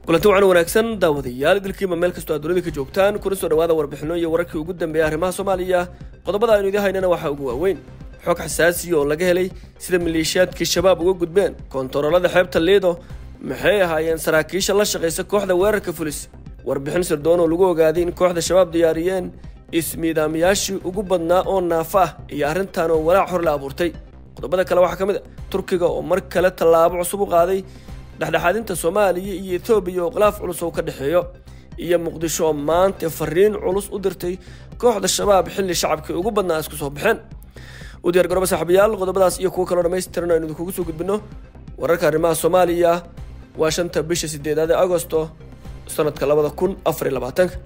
kulanti wacan wanaagsan daawadayaal idilkiiba meel kastoo aad dunida ka joogtaan kuna soo dhawaada warbixino iyo wararkii ugu dambeeya arrimaha soomaaliya qodobada aynu idin haynana waxaa ugu waaweyn xog xasaasiya oo laga helay sida maleeshiyaadkii shabaab uga gudbeen koontaroolada xeebta liido maxay ahaayeen saraakiisha la shaqaysa kooxda weerarka fulis warbixin sirdoon oo lagu ogaaday in kooxda shabaab diyaariyeen ismiidaamayaashii ugu badnaa oo naafa ah iyo arrintan oo walaac hor la abuurtay qodobada kale waxaa ka mid a turkiga oo mar kale tallaabo cusub u qaaday dhexdhexaadinta soomaaliya iyo etoobiya oo khilaaf culus oo ka dhexeeyo iyo muqdisho oo maanta fariin culus u dirtay kooxda shabaab xilli shacabkii ugu badnaa isku soo baxeen u diyaar garooba saaxiibayaal qodobadaas iyo kuwo kaloo dhammaystiran aynu idinkugu soo gudbino wararka arrimaha soomaaliya waa shanta bisha sideedaad ee agosto sanadka labada kun afar iyo labaatanka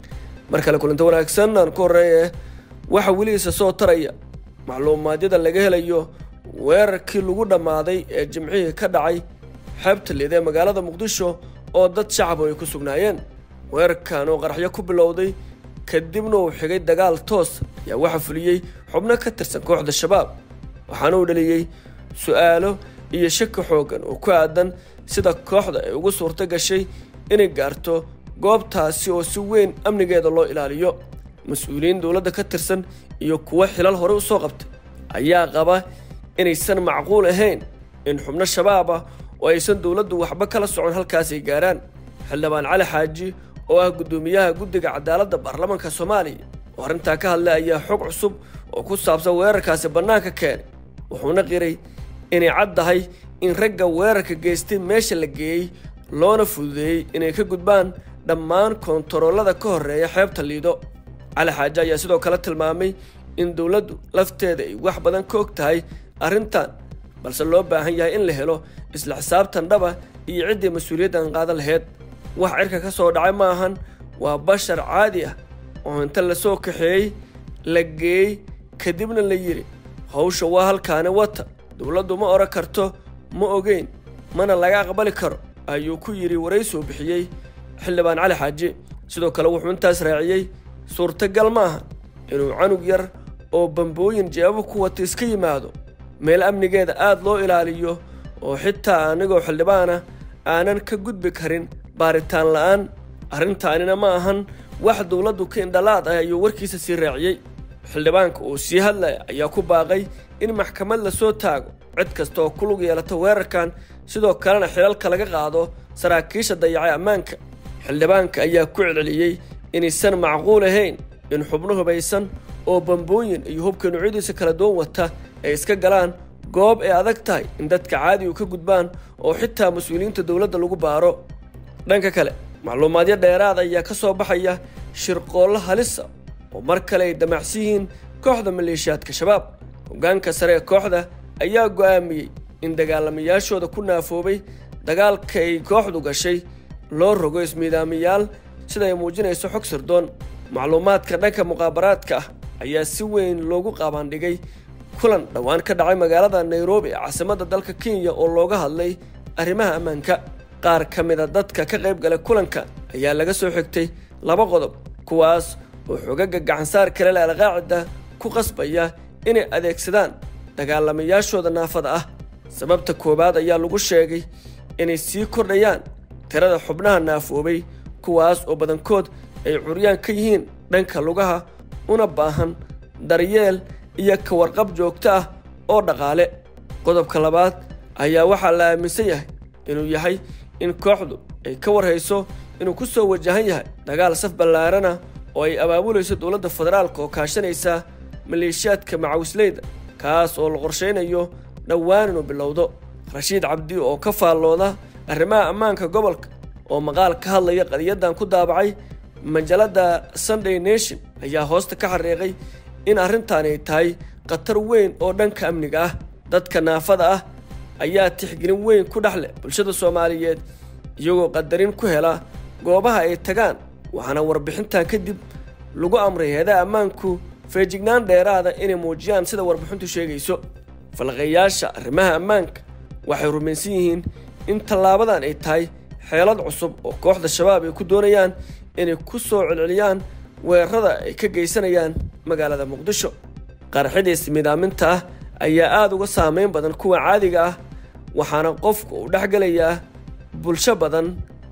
mar kale kulanto wanaagsan aan ku horreeye waxa weligiisa soo taraya macluumaadyada laga helayo weerarkii lagu dhammaaday ee jimcihii ka dhacay xeebta liid ee magaalada muqdisho oo dad shacab ay ku sugnaayeen weerarkan oo qaraxyo ku bilowday kadibna uu xigay dagaal toos ayaa waxa fuliyey xubno ka tirsan kooxda shabaab waxaana uu dhaliyey su-aalo iyo shaki xooggan oo ku aadan sida kooxda ay ugu suurto gashay inay gaarto goobtaasi oo si weyn amnigeeda loo ilaaliyo mas-uuliyiin dowladda ka tirsan iyo kuwo xilal hore u soo qabtay ayaa qaba inaysan macquul ahayn in xubno shabaab ah oo aysan dowladdu waxba kala socon halkaas ay gaaraan xildhibaan cali xaaji oo ah guddoomiyaha guddiga cadaaladda baarlamaanka soomaaliya oo arrintaa ka hadlay ayaa xog cusub oo ku saabsan weerarkaasi bannaanka keenay wuxuuna qiray inay caddahay in ragga weerarka geystay meesha la geeyey loona fududeeyey inay ka gudbaan dhammaan koontaroolada ka horreeya xeebta liido cali xaaji ayaa sidoo kale tilmaamay in dowladdu lafteeda ay wax badan ka og tahay arrintan balse loo baahan yahay in la helo isla xisaabtan dhaba iyo ciddii mas-uuliyaddan qaadan laheyd wax cirka ka soo dhacay ma ahan waa bashar caadi ah oo inta lasoo kaxeeyey la geeyey kadibna la yidhi hawsha waa halkaani wata dowladdu ma odhan karto ma ogeyn mana laga aqbali karo ayuu ku yidhi waraysoo bixiyey xildhibaan cali xaaji sidoo kale wuxuu intaas raaciyey suurtagal ma aha inuu canug yar oo bambooyin jeebo ku wata iska yimaado meel amnigeeda aad loo ilaaliyo oo xitaa anigoo xildhibaana aanan ka gudbi karin baaritaan la'aan arrintaanina ma ahan wax dowladdu ka indhalaad ah ayuu warkiisa sii raaciyey xildhibaanka uu sii hadlaya ayaa ku baaqay in maxkamad la soo taago cid kasta oo ku lug yeelata weerarkan sidoo kalena xilalka laga qaado saraakiisha dayacay ammaanka xildhibaanka ayaa ku celceliyey inaysan macquul ahayn in xubno hubaysan oo bambooyin iyo hubka nuucyadiisa kala duwan wata ay iska galaan goob ay adag tahay in dadka caadigu ka gudbaan oo xitaa mas-uuliyiinta dowladda lagu baaro dhanka kale macluumaadyo dheeraad ayaa ka soo baxaya shirqoollo halisa oo mar kale ay damacsan yihiin kooxda maleeshiyaadka shabaab hoggaanka sare ee kooxda ayaa go'aamiyey in dagaalamayaashooda ku naafoobay dagaalka ay kooxdu gashay loo rogo ismiidaamayaal sida ay muujinayso xog sirdoon macluumaadka dhanka muqaabaraadka ah ayaa si weyn loogu qabaandhigay kulan dhowaan ka dhacay magaalada nairobi ee caasimadda dalka kenya oo looga hadlay arrimaha ammaanka qaar ka mida dadka ka qayb galay kulanka ayaa laga soo xigtay laba qodob kuwaas oo xogaga gacansaar kale le alqaacida ku qasbaya inay adeegsadaan dagaalamayaashooda naafada ah sababta koowaad ayaa lagu sheegay inay sii kordhayaan tirada xubnaha naafoobay kuwaas oo badankood ay curyaan ka yihiin dhanka lugaha una baahan daryeel iyo ka warqab joogto ah oo dhaqaale qodobka labaad ayaa waxaa la aaminsan yahay inuu yahay in kooxdu ay ka warhayso inuu ku soo wajahan yahay dagaal saf ballaarana oo ay abaabulayso dowladda federaalka oo kaashanaysa maleeshiyaadka macawisleyda kaas oo la qorshaynayo dhowaan inuu bilowdo rashiid cabdi oo ka faallooda arrimaha ammaanka gobolka oo maqaal ka hadlaya qadiyaddan ku daabacay majalladda sunday nation ayaa hoosta ka xariiqay in arrintaani ay tahay khatar weyn oo dhanka amniga ah dadka naafada ah ayaa tixgelin weyn ku dhex leh bulshada soomaaliyeed iyagoo qadarin ku hela goobaha ay tagaan waxaana warbixintan kadib lagu amray heedaha ammaanku feejignaan dheeraada inay muujiyaan sida warbixintu sheegayso falqayaasha arrimaha ammaanka waxay rumaysan yihiin in tallaabadan ay tahay xeelad cusub oo kooxda shabaab ay ku doonayaan inay ku soo celceliyaan weerarada ay ka geysanayaan magaalada muqdisho qarxidiis midaaminta ah ayaa aada uga saameyn badan kuwa caadiga ah waxaana qofku uu dhex gelayaa bulsho badan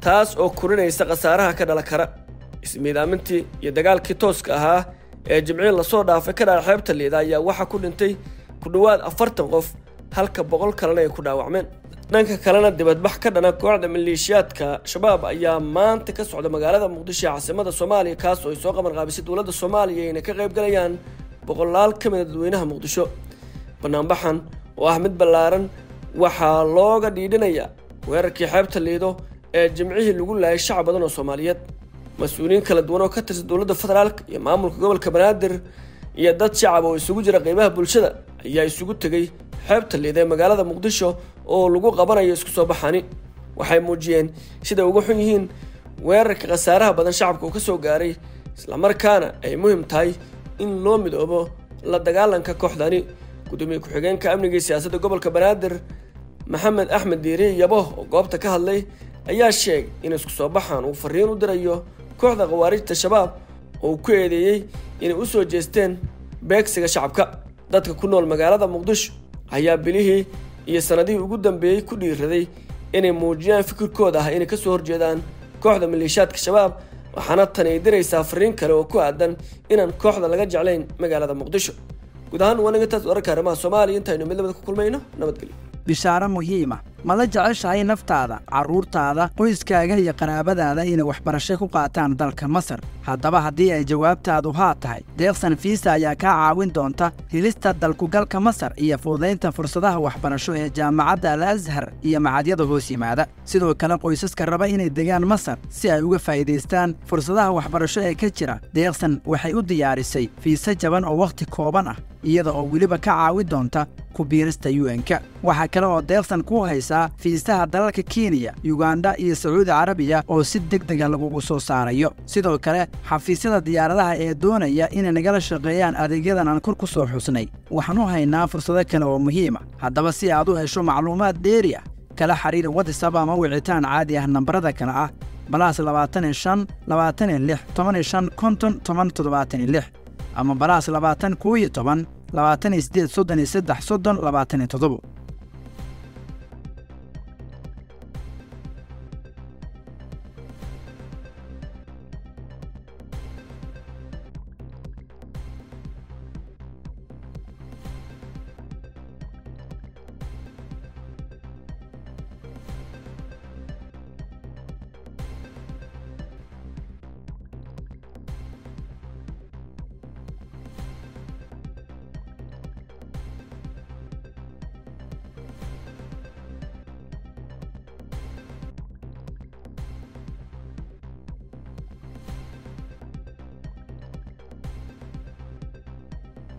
taas oo korinaysa khasaaraha ka dhala kara ismiidaamintii iyo dagaalkii tooska ahaa ee jimciin lasoo dhaafay ka dhaca xeebta liida ayaa waxaa ku dhintay ku dhowaad afartan qof halka boqol kalena ay ku dhaawacmeen dhanka kalena dibadbax ka dhana kooxda maleeshiyaadka shabaab ayaa maanta ka socda magaalada muqdisho ee caasimada soomaaliya kaas oo ay soo qaban qaabisay dowladda soomaaliya ayna ka qayb galayaan boqolaal ka mid a dadweynaha muqdisho banaanbaxan oo ah mid ballaaran waxaa looga dhiidhinayaa weerarkii xeebta liido ee jimcihii lagu laayay shacab badan oo soomaaliyeed mas-uuliyiin kala duwan oo ka tirsan dowladda federaalk iyo maamulka gobolka banaadir iyo dad shacab oo isugu jira qeybaha bulshada ayaa isugu tegey xeebta liida ee magaalada muqdisho oo lagu qabanayo isku soo baxani waxay muujiyeen siday uga xun yihiin weerarka khasaaraha badan shacabka uu ka soo gaaray islamarkaana ay muhim tahay in loo midoobo la dagaalanka kooxdani gudoomiye ku-xigeenka amniga iyo siyaasadda gobolka banaadir maxamed axmed diiri yabo oo goobta ka hadlay ayaa sheegay in isku soo baxan uu fariin u dirayo kooxda khawaarijta shabaab oo uu ku eedeeyey inay u soo jeesteen beegsiga shacabka dadka ku nool magaalada muqdisho ayaa bilihii iyo sannadihii ugu dambeeyey ku dhiiraday inay muujiyaan fikirkooda ah inay ka soo horjeedaan kooxda maleeshiyaadka shabaab waxaana tani ay diraysaa fariin kale oo ku aadan inaan kooxda laga jeclayn magaalada muqdisho guud ahaan waa nagantaas wararka arrimaha soomaaliya intaynu midnimada ku kulmayno nabadgelyo bishaaro muhiima ma la jeceshahay naftaada carruurtaada qoyskaaga iyo qaraabadaada inay waxbarasho ku qaataan dalka masar haddaba haddii ay jawaabtaadu haa tahay deeqsan fiisa ayaa kaa caawin doonta helista dalkugalka masar iyo fududaynta fursadaha waxbarasho ee jaamacadda al ashar iyo macadyada hoos yimaada sidoo kale qoysaska raba inay degaan masar si ay uga faa'iidaystaan fursadaha waxbarasho ee ka jira deeqsan waxay u diyaarisay fiise jaban oo wakhti kooban ah iyada oo weliba ka caawin doonta ku biirista un-ka waxaa kale oo deeqsan ku haysaa fiisaha dalalka kenya yuganda iyo sacuudi carabiya oo si deg dega lagugu soo saarayo sidoo kale xafiisyada diyaaradaha ee doonaya inay nagala shaqeeyaan adeegyadan aan kor ku soo xusnay waxaan u haynaa fursado kale oo muhiima haddaba si aad u hesho macluumaad dheeri ah kala xiriir watsab ama wicitaan caadi ah nambarada kale ah balaas labaatan iyo shan labaatan iyo lix toban iyo shan konton toban toddobaatan iyo lix ama balaas labaatan koo iyo toban labaatan iyo siddeed soddon iyo saddex soddon labaatan iyo toddobo